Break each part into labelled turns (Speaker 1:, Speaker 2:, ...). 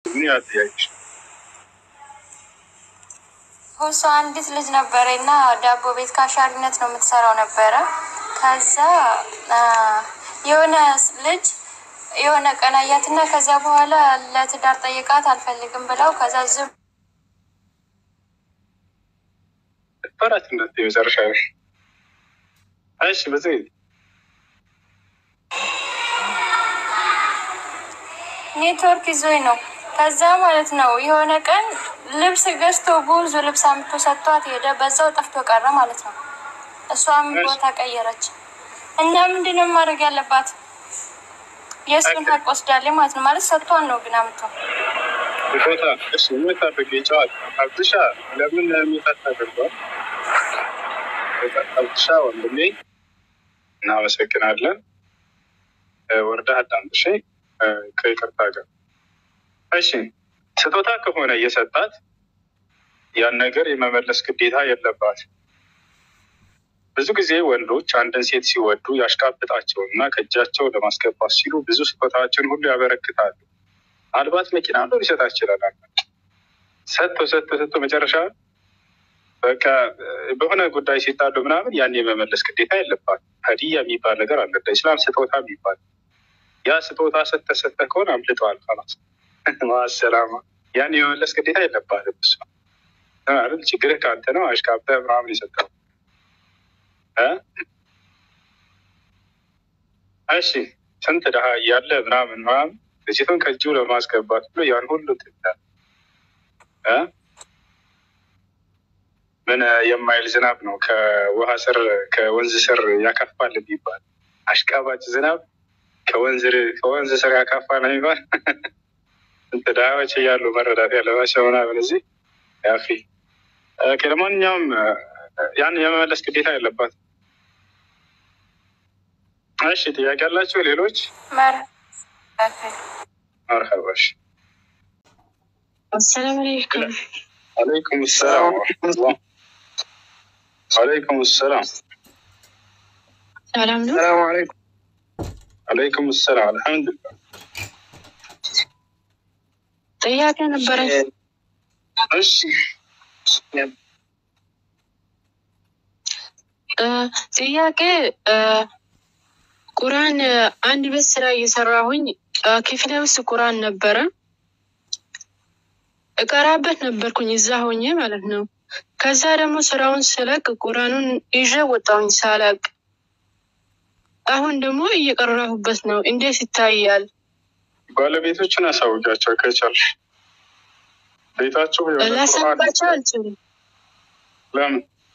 Speaker 1: ምን ያህል ጥያቄሽ?
Speaker 2: እሷ አንዲት ልጅ ነበረ እና ዳቦ ቤት ካሻሪነት ነው የምትሰራው ነበረ። ከዛ የሆነ ልጅ የሆነ ቀን አያትና ከዛ በኋላ ለትዳር ጠይቃት አልፈልግም ብለው ከዛ ዝም
Speaker 1: ፈራት እንደት የመጨረሻ እሺ፣ በዚህ
Speaker 2: ኔትወርክ ይዞኝ ነው። ከዛ ማለት ነው የሆነ ቀን ልብስ ገዝቶ ብዙ ልብስ አምጥቶ ሰጥቷት ሄደ። በዛው ጠፍቶ ቀረ ማለት ነው። እሷም ቦታ ቀየረች እና ምንድን ነው ማድረግ ያለባት? የእሱን ሀቅ ወስዳለች ማለት ነው። ማለት ሰጥቷን ነው ግን አምጥቶ
Speaker 1: ቦታ እሺ፣ የምታደርግ ይጨዋል አብሻ ለምን የሚጠት አድርጓል? አብሻ ወንድሜ እናመሰግናለን። ወርዳ አዳምጥሽ ከይቅርታ ጋር እሺ። ስጦታ ከሆነ እየሰጣት ያን ነገር የመመለስ ግዴታ የለባት። ብዙ ጊዜ ወንዶች አንድን ሴት ሲወዱ ያሽቃብጣቸው እና ከእጃቸው ለማስገባት ሲሉ ብዙ ስጦታዎችን ሁሉ ያበረክታሉ። አልባት መኪና ነው ሊሰጣት ይችላል። ሰጥቶ ሰጥቶ ሰጥቶ መጨረሻ በቃ በሆነ ጉዳይ ሲጣሉ ምናምን ያን የመመለስ ግዴታ የለባት። ሀዲያ የሚባል ነገር አለ፣ ኢስላም ስጦታ የሚባል ያ ስጦታ ሰጠ ሰጠ ከሆነ አምልጠዋል። ላስ ማሰላማ ያን የመመለስ ግዴታ የለባትም። እሱ አይደል ችግርህ ከአንተ ነው። አሽቃብጠህ ምናምን የሰጠው እሺ፣ ስንት ድሀ እያለ ምናምን ምናምን ልጅቱን ከእጁ ለማስገባት ብሎ ያን ሁሉ ትላል። ምን የማይል ዝናብ ነው ከውሃ ስር ከወንዝ ስር ያካፋል የሚባል አሽቃባጭ ዝናብ ከወንዝ ስር ያካፋ ነው የሚባል ስንት ድሀዎች እያሉ መረዳት ያለባቸው ምናምን እዚህ ያፊ ለማንኛውም ያን የመመለስ ግዴታ ያለባት። እሺ ጥያቄ ያላቸው ሌሎች? መርሀባሽ።
Speaker 3: አሰላሙ አለይኩም።
Speaker 1: አለይኩም ሰላም ወረሕመቱላህ። አለይኩም ሰላም።
Speaker 3: ሰላም ነው።
Speaker 4: ሰላሙ አለይኩም።
Speaker 1: አለይኩም ሰላም። አልሐምዱሊላህ።
Speaker 3: ጥያቄ ነበረ።
Speaker 1: እሺ
Speaker 3: ጥያቄ ቁርአን አንድ ቤት ስራ እየሰራሁኝ ክፍሌ ውስጥ ቁርአን ነበረ እቀራበት ነበርኩኝ እዛ ሆኜ ማለት ነው። ከዛ ደግሞ ስራውን ስለቅ ቁርአኑን ይዤ ወጣሁኝ ሳላቅ። አሁን ደግሞ እየቀራሁበት ነው። እንዴት ይታያል?
Speaker 1: ባለቤቶችን አሳውቂያቸው ከቻልሽ። ቤታቸው የሆነ ቁርአን
Speaker 3: ላሳባቸው አልችልም።
Speaker 1: ለምን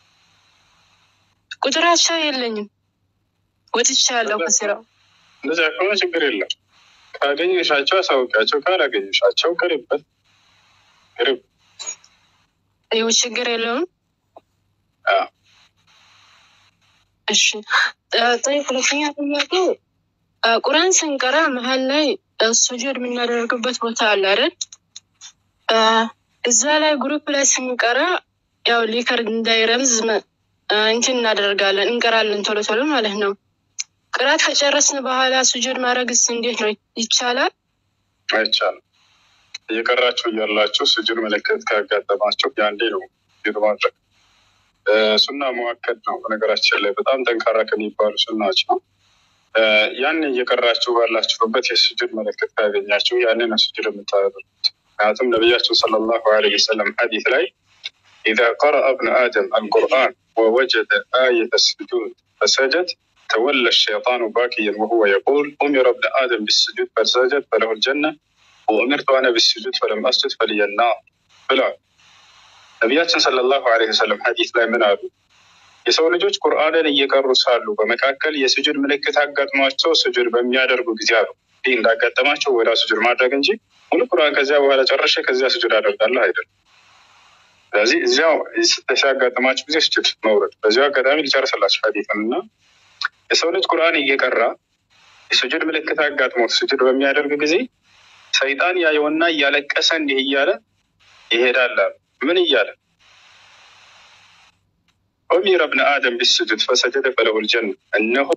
Speaker 3: ቁጥራቸው የለኝም። ወጥቻለሁ ከስራው።
Speaker 1: እንደዚያ ከሆነ ችግር የለም። ካገኘሻቸው አሳውቂያቸው፣ ካላገኘሻቸው ቅሪበት ቅሪብ።
Speaker 3: ይኸው ችግር የለውም።
Speaker 1: አዎ።
Speaker 3: እሺ ጠይ ሁለተኛ ጥያቄ ቁርአን ስንቀራ መሀል ላይ ሱጁድ የምናደርግበት ቦታ አለ አይደል? እዛ ላይ ግሩፕ ላይ ስንቀራ ያው ሊከርድ እንዳይረምዝ እንትን እናደርጋለን እንቀራለን ቶሎ ቶሎ ማለት ነው። ቅራት ከጨረስን በኋላ ሱጁድ ማድረግስ እንዴት ነው ይቻላል?
Speaker 1: አይቻልም። እየቀራችሁ እያላችሁ ስጁድ ምልክት ካጋጠማቸው ያንዴ ነው ስጁድ ማድረግ። ሱና መዋከድ ነው። በነገራችን ላይ በጣም ጠንካራ ከሚባሉ ሱናዎች ነው። ያን እየቀራችሁ ባላችሁበት የስጁድ ምልክት ካገኛችሁ ያንን ነው ስጁድ የምታደርጉት። ምክንያቱም ነቢያችን ሰለላሁ ዐለይሂ ወሰለም ሐዲስ ላይ ኢዛ ቀረአ እብኑ አደም አልቁርአን ወወጀደ አየተ ስጁድ ፈሰጀድ ተወለ ሸይጣኑ ባኪየን ወሁወ የቁል ኡሚረ እብኑ አደም ቢስጁድ ፈሰጀድ ፈለሁ ልጀነ ወኡሚርቱ አነ ቢስጁድ ፈለም አስጁድ ፈልየና ብለዋል። ነቢያችን ሰለላሁ ዐለይሂ ወሰለም ሐዲስ ላይ ምን አሉ? የሰው ልጆች ቁርአንን እየቀሩ ሳሉ በመካከል የስጁድ ምልክት አጋጥሟቸው ስጁድ በሚያደርጉ ጊዜ አሉ ይህ እንዳጋጠማቸው ወደ ስጁድ ማድረግ እንጂ ሙሉ ቁርአን ከዚያ በኋላ ጨርሼ ከዚያ ስጁድ አደርጋለሁ አይደለም። ስለዚህ እዚያው ሲያጋጥማችሁ ጊዜ ስጁድ መውረድ። በዚያው አጋጣሚ ሊጨርስላችሁ ሐዲስን እና የሰው ልጅ ቁርአን እየቀራ የስጁድ ምልክት አጋጥሞት ስጁድ በሚያደርግ ጊዜ ሰይጣን ያየውና እያለቀሰ እንዲህ እያለ ይሄዳል አሉ። ምን እያለ ኡሚረ እብነ አደም ቢስጁድ ፈሰጀደ ፈለሁ ልጀነ እነሆ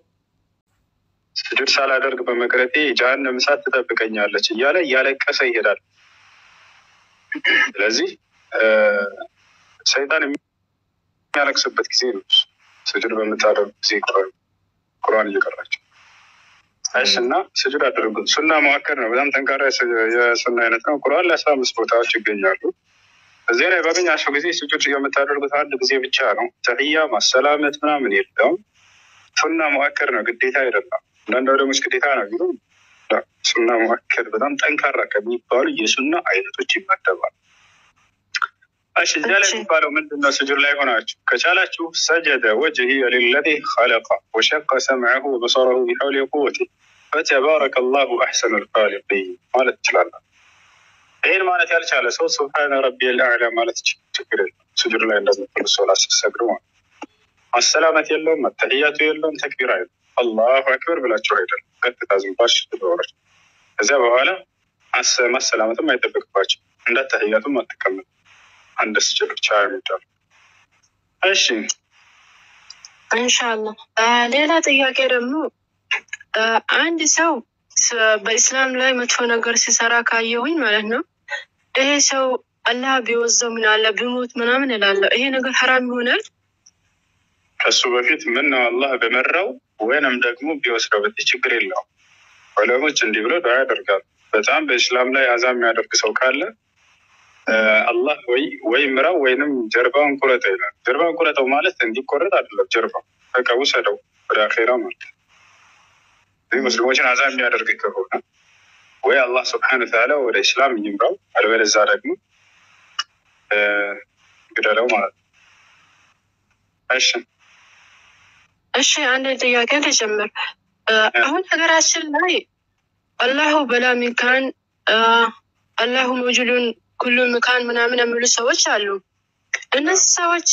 Speaker 1: ስጁድ ሳላደርግ በመቅረቴ ጀሃነም እሳት ትጠብቀኛለች እያለ እያለቀሰ ይሄዳል። ስለዚህ ሰይጣን የሚያለቅስበት ጊዜ ነው። ስጁድ በምታደርጉ ጊዜ ቁርአን እየቀራቸው እሺ። እና ስጁድ አድርጉ። ሱና መዋከር ነው። በጣም ጠንካራ የሱና አይነት ነው። ቁርአን ለአስራ አምስት ቦታዎች ይገኛሉ። እዚህ ላይ ባገኛቸው ጊዜ ስጁድ የምታደርጉት አንድ ጊዜ ብቻ ነው። ተህያ ማሰላመት ምናምን የለውም። ሱና መዋከር ነው፣ ግዴታ አይደለም። አንዳንድ ወደሞች ግዴታ ነው ቢሉ ሱና መዋከር በጣም ጠንካራ ከሚባሉ የሱና አይነቶች ይመደባል። እሺ እዚያ ላይ የሚባለው ምንድን ነው? ስጁድ ላይ ሆናችሁ ከቻላችሁ ሰጀደ ወጅሂ ሊለዚ ኸለቀ ወሸቀ ሰምዐሁ ወበሰረሁ ቢሐውሊ ቁወቲ ፈተባረከ ላሁ አሕሰኑ ልኻሊቂን ማለት ይችላለን። ይህን ማለት ያልቻለ ሰው ስብሓነ ረቢየል አዕላ ማለት ችግር የለም። ስጁድ ላይ እንደምትሉ ሶላት ስትሰግዱ ማለት ማሰላመት የለውም፣ መተህያቱ የለውም፣ ተክቢር አይደለም። አላሁ አክበር ብላችሁ አይደለም፣ ቀጥታ ዝም ብላችሁ ትደወራችሁ። ከዚያ በኋላ ማሰላመትም አይጠበቅባቸው እንዳተህያቱም አትቀመጡ አንድ ስጅድ ብቻ የሚባል እሺ።
Speaker 3: እንሻላ ሌላ ጥያቄ ደግሞ አንድ ሰው በኢስላም ላይ መጥፎ ነገር ሲሰራ ካየሁኝ ማለት ነው ይሄ ሰው አላህ ቢወዘው ምን አለ ቢሞት ምናምን እላለሁ። ይሄ ነገር ሀራም ይሆናል?
Speaker 1: ከሱ በፊት ምን ነው አላህ በመራው ወይንም ደግሞ ቢወስደው በት ችግር የለውም። ዑለሞች እንዲህ ብሎ ዱዓ ያደርጋሉ። በጣም በኢስላም ላይ አዛ የሚያደርግ ሰው ካለ አላህ ወይ ወይ ምራው ወይንም ጀርባውን ቁረጠው ይላል። ጀርባውን ቁረጠው ማለት እንዲቆረጥ አይደለም። ጀርባው በቃ ውሰደው ወደ አኼራ ማለት ይህ ሙስሊሞችን አዛ የሚያደርግ ከሆነ ወይ አላህ ስብሐነ ወተዓላ ወደ ኢስላም ይምራው፣ አልበለዛ ደግሞ ግደለው ማለት ነው። እሺ
Speaker 3: እሺ፣ አንድ ጥያቄ ልጀምር። አሁን ሀገራችን ላይ አላሁ በላ ሚካን አላሁ መውጁዱን ኩሉ ምካን ምናምን የሚሉ ሰዎች አሉ። እነዚህ ሰዎች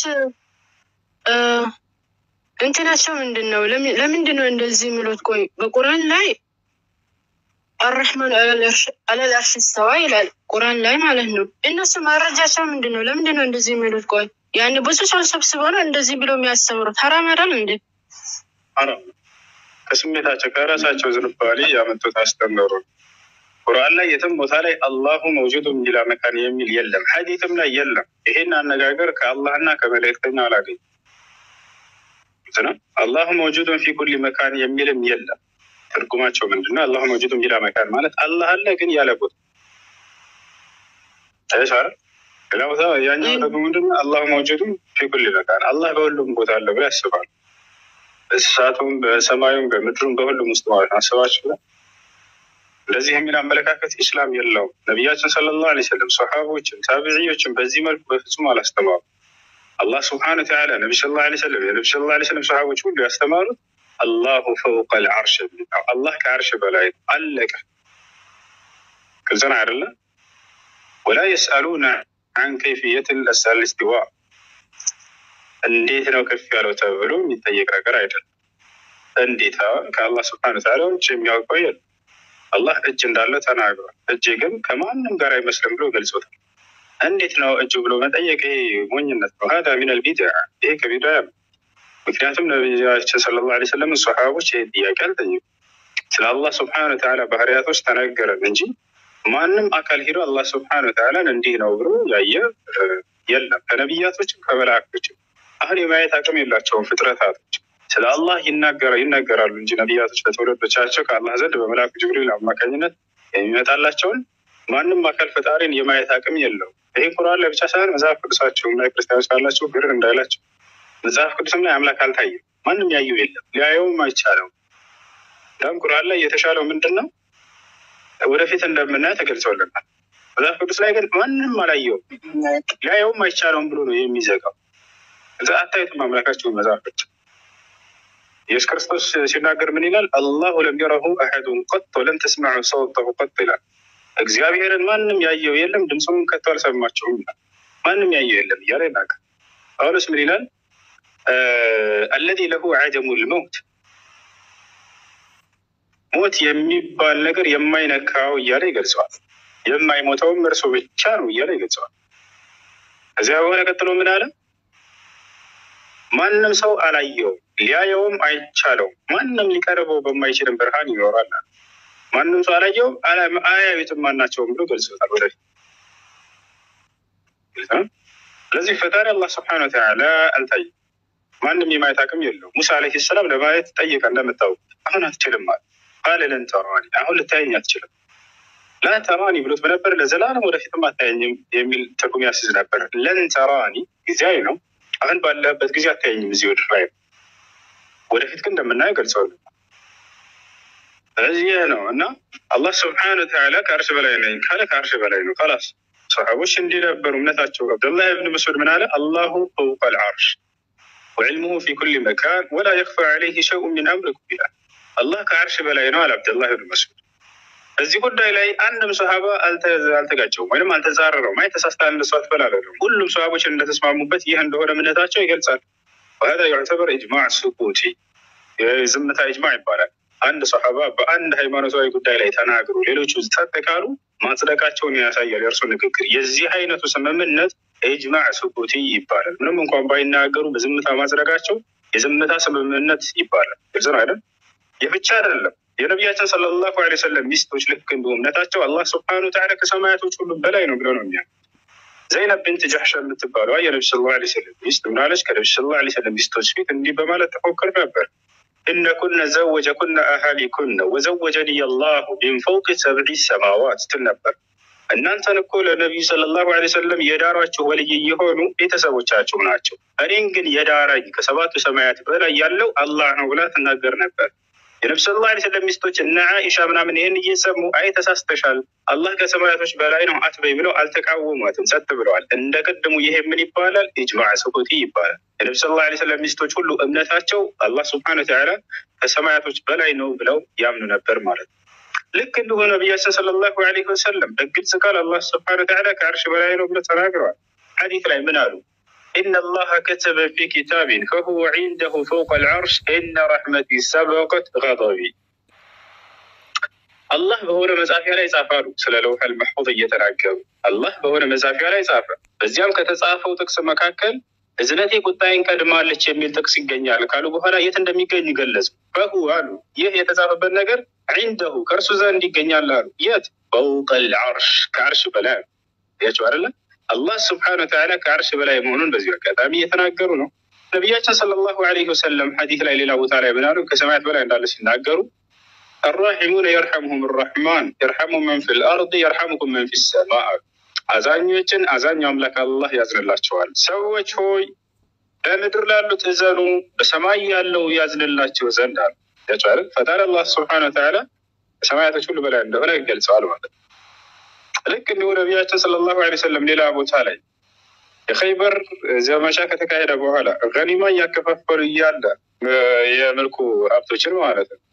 Speaker 3: እንትናቸው ምንድን ነው? ለምንድን ነው እንደዚህ የሚሉት? ቆይ በቁርአን ላይ አረሕማን አለል አርሽ ስተዋ ይላል ቁርአን ላይ ማለት ነው። እነሱ መረጃቸው ምንድን ነው? ለምንድን ነው እንደዚህ የሚሉት? ቆይ ያን ብዙ ሰው ሰብስበው ነው እንደዚህ ብሎ የሚያስተምሩት። ሀራም አይደል እንዴ?
Speaker 1: ሀራም ከስሜታቸው ከራሳቸው ዝንባሌ ያመጡት አስተምሩ ቁርአን ላይ የትም ቦታ ላይ አላሁ መውጁዱ ቢላ መካን የሚል የለም። ሐዲትም ላይ የለም። ይሄን አነጋገር ከአላህና ከመልእክተኛ አላገኝ ነው። አላሁ መውጁዱን ፊ ኩሊ መካን የሚልም የለም። ትርጉማቸው ምንድነው? አላሁ መውጁዱን ቢላ መካን ማለት አላህ አለ ግን ያለ ቦታ አይሻል። ሌላ ቦታ ያኛው ደግሞ ምንድነው? አላሁ መውጁዱን ፊ ኩሊ መካን አላህ በሁሉም ቦታ አለ ብሎ ያስባሉ። በእንስሳቱም በሰማዩም በምድሩም በሁሉም ውስጥ ማለት ነው። አስባችሁ እንደዚህ የሚል አመለካከት ኢስላም የለውም። ነቢያችን ሰለላሁ ዐለይሂ ወሰለም ሰሓቦችን፣ ታቢዕዮችን በዚህ መልኩ በፍጹም አላስተማሩ። አላህ ስብሐነ ወተዓላ ነቢ ሰለላሁ ዐለይሂ ወሰለም የነቢ ሰለላሁ ዐለይሂ ወሰለም ሰሓቦች ሁሉ ያስተማሩት አላሁ ፈውቀል ዐርሽ የሚል ነው። አላህ ከዐርሽ በላይ አለቀ። ግልጽ ነው አይደለ? ወላ የስአሉነ አን ከይፍየት ልእስቲዋ እንዴት ነው ከፍ ያለው ተብሎ የሚጠየቅ ነገር አይደለም። እንዴት ከአላህ ስብሐነ ወተዓላ ውጭ የሚያውቀው የለም። አላህ እጅ እንዳለ ተናግሯል። እጅ ግን ከማንም ጋር አይመስልም ብሎ ገልጾታል። እንዴት ነው እጁ ብሎ መጠየቅ? ይሄ ሞኝነት ነው። ሀዳ ሚነል ቢድዓ፣ ይሄ ከቢድዓ ነው። ምክንያቱም ነቢያችን ሰለላሁ ዐለይሂ ወሰለም ሰሓቦች ይሄ ጥያቄ አልጠየቁም። ስለ አላህ ስብሐነ ወተዓላ ባህሪያቶች ተነገረን እንጂ ማንም አካል ሄዶ አላህ ስብሐነ ወተዓላን እንዲህ ነው ብሎ ያየ የለም። ከነቢያቶችም ከመላእክቶችም አሁን የማየት አቅም የላቸውም ፍጥረታቶች ስለ አላህ ይናገራሉ እንጂ ነቢያቶች ለትውልዶቻቸው ከአላህ ዘንድ በመልአኩ ጅብሪል አማካኝነት የሚመጣላቸውን ማንም አካል ፈጣሪን የማየት አቅም የለው። ይህ ቁርአን ላይ ብቻ ሳይሆን መጽሐፍ ቅዱሳቸውም ላይ ክርስቲያኖች ካላቸው ግር እንዳይላቸው መጽሐፍ ቅዱስም ላይ አምላክ አልታየም። ማንም ያየው የለም፣ ሊያየውም አይቻለው። እንዳውም ቁርአን ላይ የተሻለው ምንድን ነው? ወደፊት እንደምናየው ተገልጸውልናል። መጽሐፍ ቅዱስ ላይ ግን ማንም አላየውም፣ ሊያየውም አይቻለውም ብሎ ነው የሚዘጋው። እዛ አታዩትም አምላካቸውን መጽሐፍ ቅዱስ ኢየሱስ ክርስቶስ ሲናገር ምን ይላል? አላሁ ለም የረሁ አሐዱን ቀጥ ወለም ተስማዑ ሰውተሁ ቀጥ ይላል። እግዚአብሔርን ማንም ያየው የለም ድምፁም ከቶ አልሰማቸውም ይላል። ማንም ያየው የለም እያለ ይናገር። ጳውሎስ ምን ይላል? አለዚ ለሁ አጀሙ ልመውት ሞት የሚባል ነገር የማይነካው እያለ ይገልጸዋል። የማይሞተውም እርሱ ብቻ ነው እያለ ይገልጸዋል። ከዚያ በኋላ ቀጥሎ ምን አለ? ማንም ሰው አላየውም ሊያየውም አይቻለውም። ማንም ሊቀርበው በማይችልም ብርሃን ይኖራል። ማንም ሰው አላየውም አያዩትም ማናቸውም ብሎ ገልጾታል። ወደፊት ስለዚህ ፈጣሪ አላህ ስብሐነ ወተዓላ አልታየም። ማንም የማየት አቅም የለው። ሙሳ ዓለይሂ ሰላም ለማየት ጠየቀ። እንደምታውቁ አሁን አትችልም አለ። ቃለ ለን ተራኒ፣ አሁን ልታየኝ አትችልም። ላ ተራኒ ብሎት በነበር ለዘላለም ወደፊትም አታየኝም የሚል ትርጉም ያስይዝ ነበር። ለን ተራኒ ጊዜያዊ ነው። አሁን ባለበት ጊዜ አታየኝም እዚህ ወደ ላይ ወደፊት ግን እንደምናየው ገልጸዋል። ስለዚህ ይህ ነው እና አላህ ስብሐነ ወተዓላ ከአርሽ በላይ ነኝ ካለ ከአርሽ በላይ ነው። ላስ ሰሓቦች እንዲህ ነበሩ እምነታቸው። አብደላህ ብን መስዑድ ምን አለ? አላሁ ፈውቀ ልዓርሽ ወዕልሙሁ ፊ ኩል መካን ወላ የክፋ ዐለይህ ሸይኡ ሚን አምሪኩም ይላል። አላህ ከአርሽ በላይ ነው አለ አብደላህ ብን መስዑድ። እዚህ ጉዳይ ላይ አንድም ሰሃባ አልተጋጨውም ወይም አልተጻረረውም። አይ ተሳስተሃል እንደሱ አትበላለለም። ሁሉም ሰሃቦች እንደተስማሙበት ይህ እንደሆነ እምነታቸው ይገልጻል። ወሀዛ ዩዕተበር ኢጅማዕ ሱኩቲ የዝምታ ኢጅማዕ ይባላል። አንድ ሰሃባ በአንድ ሃይማኖታዊ ጉዳይ ላይ ተናግሮ ሌሎቹ ጸጥ ካሉ ማጽደቃቸውን ያሳያል። የእርሱ ንግግር የዚህ አይነቱ ስምምነት ኢጅማዕ ሱኩቲ ይባላል። ምንም እንኳን ባይናገሩ በዝምታ ማጽደቃቸው የዝምታ ስምምነት ይባላል። ግልጽ ነው አይደል? ይህ ብቻ አይደለም። የነቢያችን ሰለላሁ ዐለይሂ ወሰለም ሚስቶች ልክ እንዲሁ እምነታቸው አላህ ስብሐነሁ ወተዓላ ከሰማያቶች ሁሉ በላይ ነው ብለው ነው የሚያ ዘይነብ ብንት ጀሕሽ የምትባለዋ የነቢ ሰለላሁ ዐለይሂ ወሰለም ሚስት ምናለች? ከነቢ ሰለላሁ ዐለይሂ ወሰለም ሚስቶች ፊት እንዲህ በማለት ተፎክር ነበር እነ ኩነ ዘወጀ ኩነ አህሊ ኩነ ወዘወጀኒ አላሁ ሚን ፈውቅ ሰብዒ ሰማዋት ስትል ነበር። እናንተን እኮ ለነቢዩ ሰለላሁ ዐለይሂ ወሰለም የዳሯችሁ ወልይ የሆኑ ቤተሰቦቻችሁ ናቸው። እኔን ግን የዳራኝ ከሰባቱ ሰማያት በላይ ያለው አላህ ነው ብላ ትናገር ነበር። የነቢ ሰለላሁ ዐለይሂ ወሰለም ሚስቶች እነ አኢሻ ምናምን ይህን እየሰሙ አይ ተሳስተሻል፣ አላህ ከሰማያቶች በላይ ነው አትበይ ብለው አልተቃወሟትም፣ ጸጥ ብለዋል። እንደ ቅድሙ ይሄ ምን ይባላል? ኢጅማዕ ሱኩቲ ይባላል። የነቢ ሰለላሁ ዐለይሂ ወሰለም ሚስቶች ሁሉ እምነታቸው አላህ ሱብሓነሁ ወተዓላ ከሰማያቶች በላይ ነው ብለው ያምኑ ነበር ማለት ነው። ልክ እንዲሁ ነቢያችን ሰለላሁ ዐለይሂ ወሰለም በግልጽ ቃል አላህ ሱብሓነሁ ወተዓላ ከአርሽ በላይ ነው ብለው ተናግረዋል። ሐዲት ላይ ምን አሉ? إن الله كتب في كتاب فهو عنده فوق العرش إن رحمتي سبقت غضبي አላህ በሆነ መጻፊያ ላይ ጻፋሉ። ስለ ለውሐል መሕፉዝ እየተናገሩ አላህ በሆነ መጻፊያ ላይ ጻፈ። በዚያም ከተጻፈው ጥቅስ መካከል እዝነቴ ቁጣዬን ቀድማለች የሚል ጥቅስ ይገኛል ካሉ በኋላ የት እንደሚገኝ ገለጹ። ፈሁ አሉ ይህ የተጻፈበት ነገር ዒንደሁ ከእርሱ ዘንድ ይገኛል አሉ። የት ፈውቀል ዐርሽ ከዐርሽ በላይ አሉ። ያቸው አይደለም አላህ ስብሐነ ወተዓላ ከአርሽ በላይ መሆኑን በዚሁ አጋጣሚ እየተናገሩ ነው። ነቢያችን ሰለላሁ ዐለይሂ ወሰለም ሐዲስ ላይ ሌላ ቦታ ላይ ምናሉ ከሰማያት በላይ እንዳለ ሲናገሩ አራሒሙነ የርሐሙሁም ራሕማን የርሐሙ መን ፊል አርድ የርሐሙኩም መን ፊ ሰማ አዛኞችን አዛኙ አምላክ አላህ ያዝንላቸዋል። ሰዎች ሆይ በምድር ላሉት እዘኑ፣ በሰማይ ያለው ያዝንላቸው ዘንድ አሉ። ያቸዋል ፈጣሪ አላህ ስብሐነ ወተዓላ ከሰማያቶች ሁሉ በላይ እንደሆነ ይገልጸዋል ማለት ነው። ልክ እንዲሁ ነቢያችን ሰለላሁ ዐለይሂ ወሰለም ሌላ ቦታ ላይ የኸይበር ዘመቻ ከተካሄደ በኋላ ገኒማ እያከፋፈሉ እያለ የመልኩ ሀብቶችን ማለት ነው።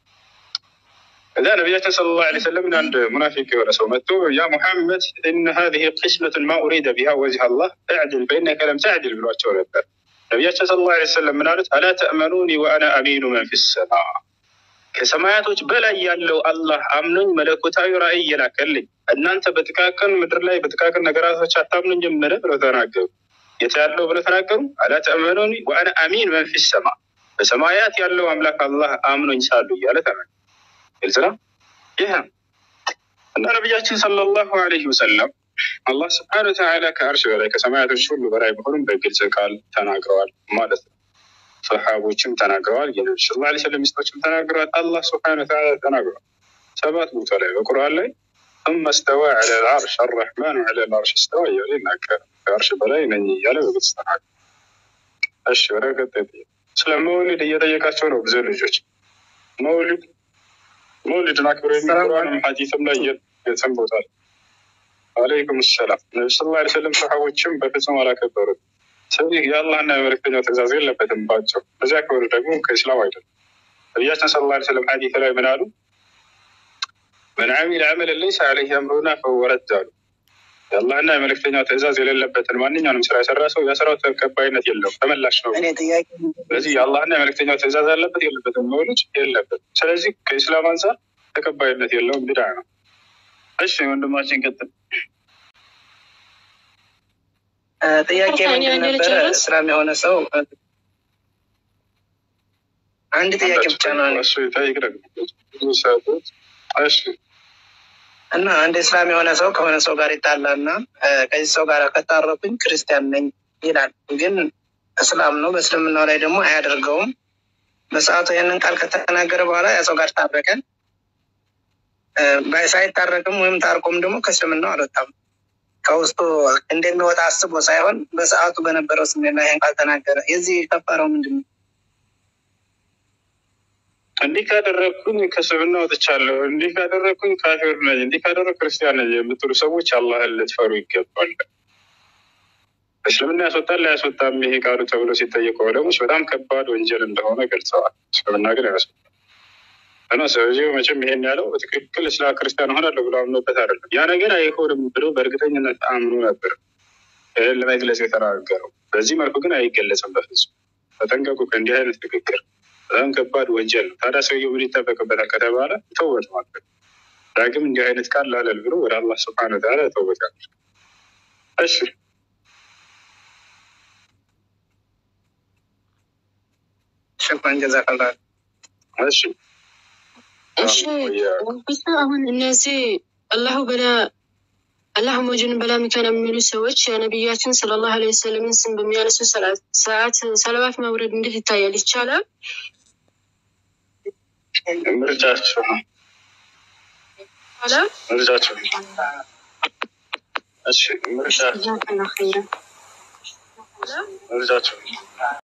Speaker 1: እዛ ነቢያችን ሰለላሁ ዐለይሂ ወሰለም አንድ ሙናፊቅ የሆነ ሰው መጥቶ ያ ሙሐመድ እነ ሀዚህ ቅስመቱን ማ ኡሪደ ቢሃ ወጅህ አላህ እዕድል ፈኢነከ ለም ተዕድል ብሏቸው ነበር። ነቢያችን ሰለላሁ ዐለይሂ ወሰለም ምን አሉት? አላ ተእመኑኒ ወአና አሚኑ መን ፊ ሰማ ከሰማያቶች በላይ ያለው አላህ አምኖኝ መለኮታዊ ራእይ እየላከልኝ እናንተ በጥቃቅን ምድር ላይ በጥቃቅን ነገራቶች አታምኑኝም ምን ብለው ተናገሩ። የት ያለው ብለው ተናገሩ። አላ ተእመኑኒ ወአነ አሚን መን ፊ ሰማ በሰማያት ያለው አምላክ አላህ አምኖኝ ሳሉ እያለ ተናገሩ። ግልጽ ነው። ይህ እና ነቢያችን ሰለላሁ ዐለይሂ ወሰለም አላህ ስብሐነ ወተዓላ ከአርሽ በላይ ከሰማያቶች ሁሉ በላይ መሆኑን በግልጽ ቃል ተናግረዋል ማለት ነው። ሰሓቦችም ተናግረዋል። የነቢ ስ ላ ስለም ሚስቶችም ተናግረዋል። አላህ ስብሐነ ወተዓላ ተናግረዋል። ሰባት ቦታ ላይ በቁርአን ላይ ثم استوى على العرش الرحمن على العرش استوى እያለ ይናገራል። ከአርሽ በላይ ነኝ እያለ በግልጽ ተናግረዋል። እሺ ወደ ቀጣይ ስለ መውሊድ እየጠየቃቸው ነው ብዙ ልጆች መውሊድ መውሊድን አክብረው የሚቁርአንም ሐዲስም ላይ የትም ቦታ ላይ አለይኩም ሰላም ነቢ ስ ላ ስለም ሰሓቦችም በፍጹም አላከበሩት። ስለዚህ የአላህና የመልክተኛው ትእዛዝ የለበትም ባቸው። በዚያ ከሆኑ ደግሞ ከእስላም አይደለም። ነቢያችን ስለ ላ ስለም ሐዲስ ላይ ምን አሉ? መን ዓሚለ ዓመለን ለይሰ ዐለይሂ አምሩና ፈሁወ ረድ አሉ። የአላህና የመልክተኛው ትእዛዝ የሌለበትን ማንኛውንም ስራ የሰራ ሰው የስራው ተቀባይነት የለውም፣ ተመላሽ ነው። ስለዚህ የአላህና የመልክተኛው ትእዛዝ አለበት የለበትም? መውሊድ የለበትም። ስለዚህ ከኢስላም አንጻር ተቀባይነት የለውም፣ ቢድዓ ነው። እሺ ወንድማችን ቀጥል።
Speaker 4: ጥያቄ ምንድን ነበረ? እስላም የሆነ ሰው አንድ ጥያቄ ብቻ ነው።
Speaker 1: እሱ ይጠይቅ ደግሞ ብዙ ሰዓቶች። እሺ
Speaker 4: እና አንድ እስላም የሆነ ሰው ከሆነ ሰው ጋር ይጣላና ከዚህ ሰው ጋር ከታረኩኝ ክርስቲያን ነኝ ይላል። ግን እስላም ነው። በእስልምናው ላይ ደግሞ አያደርገውም። በሰዓቱ ይህንን ቃል ከተናገረ በኋላ ያ ሰው ጋር ታረቀን። ሳይታረቅም ወይም ታርቆም ደግሞ ከእስልምናው አልወጣም። ከውስጡ እንደሚወጣ አስቦ ሳይሆን በሰዓቱ በነበረው ስሜት ላይ ይህን ቃል ተናገረ። የዚህ ከፋራው ምንድን ነው?
Speaker 1: እንዲህ ካደረግኩኝ ከእስልምና ወጥቻለሁ፣ እንዲህ ካደረግኩኝ ካፊር ነኝ፣ እንዲህ ካደረግ ክርስቲያን ነኝ የምትሉ ሰዎች አላህን ልትፈሩ ይገባል። እስልምና ያስወጣል ላያስወጣም ይሄ ቃሉ ተብሎ ሲጠየቁ ዑለሞች በጣም ከባድ ወንጀል እንደሆነ ገልጸዋል። እስልምና ግን ያስወጣል እና ሰውዬው መቼም ይሄን ያለው በትክክል ስለ ክርስቲያን ሆናለሁ ብሎ አምኖበት አይደለም። ያ ነገር አይሆንም ብሎ በእርግጠኝነት አምኖ ነበር ይህን ለመግለጽ የተናገረው። በዚህ መልኩ ግን አይገለጽም በፍጹም። ተጠንቀቁ ከእንዲህ አይነት ንግግር በጣም ከባድ ወንጀል ነው። ታዲያ ሰውየው ምን ይጠበቅበታል ከተባለ ተውበት ማለት ዳግም እንዲህ አይነት ቃል ላለል ብሎ ወደ አላህ ስብሐነ ወተዓላ ተውበት ያድርግ። እሺ
Speaker 4: ሽኩራን ጀዛከላ።
Speaker 1: እሺ
Speaker 3: እሺ ብቻ አሁን እነዚህ አላሁ በላ አላሁ ሞጅን በላ ሚካን የሚሉ ሰዎች የነቢያችን ሰለላሁ ዐለይሂ ወሰለምን ስም በሚያነሱ ሰዓት ሰለዋት ማውረድ እንዴት ይታያል? ይቻላል?
Speaker 1: ምርጫቸው ነው
Speaker 3: ይቻላል?
Speaker 1: ምርጫቸው ነው። እሺ ምርጫቸው ምርጫቸው ነው።